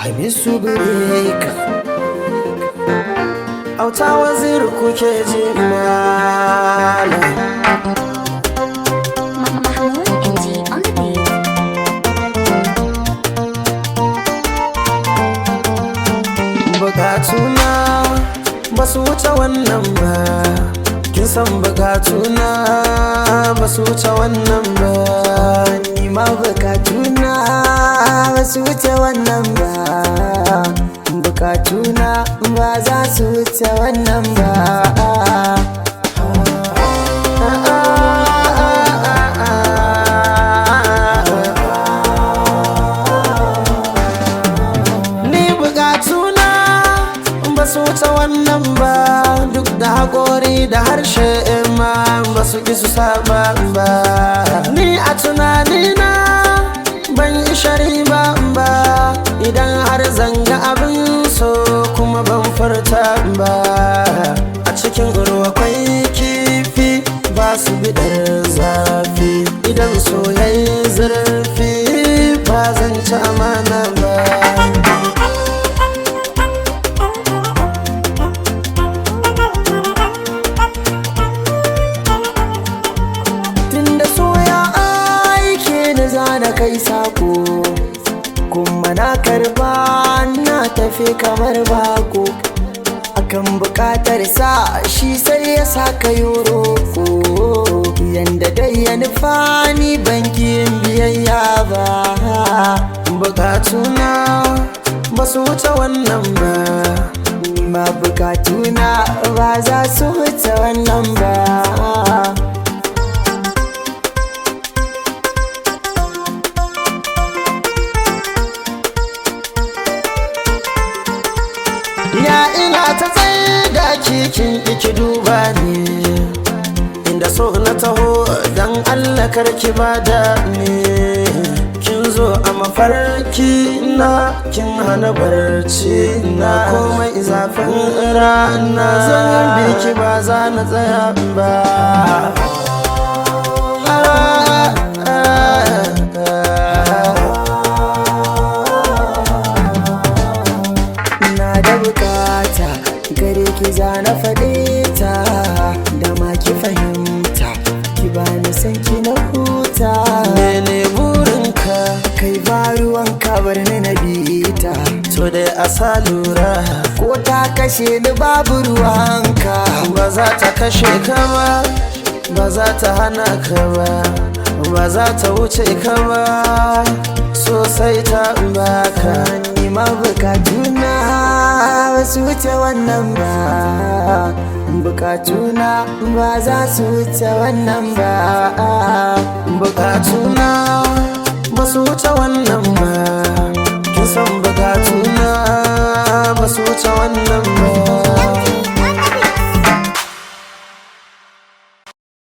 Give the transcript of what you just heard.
hamisu bireka auta waziri kuke ji malam Mahmoud NG on the beat. bukatuna ba su wuce wannan ba kin san bukatuna ba su wuce wannan ba ni ma bukatuna ba su wuce wannan ba bukatuna ba za su wuce wannan ba ni bukatuna ba su wuce wannan ba duk da haƙori da harshe ma ba su ki su saba ba ni a tunanina ban yi shari ba ba idan har zanga abin so kuma ban furta ba a cikin ruwa kwai kifi ba su bidar zafi idan soyayya zurfi ba zan ci amana ba tunda soya aike da zana kai sako kuma na karba na tafi kamar bako akan bukatar sa shi sai ya saka yoro ko yanda dai ya nufa ni bankin biyayya ba bukatuna ba su wuce wannan ba ma bukatuna ba za su wuce wannan ba Ya ina ta tsaye da kikin iki duba ne Inda so na taho don Allah karki bada ne Kin zo a mafarki na kin hana barci na komai zafin rana Zan biki ba za na tsaya ba na da bukata gare ki za na faɗe ta da ma ki fahimta ki bani san ki na huta mene burinka kai ba ruwanka bar ni na bita to dai a sa lura ko ta kashe ni babu ruwanka ba za ta kashe ka ba ba za ta hana ka ba ba za ta wuce ka ba sosai ta baka ni ma bukatuna ba su wuce wannan ba bukatuna ba za su wuce wannan ba bukatuna ba su wuce wannan ba kin san bukatuna ba su wuce wannan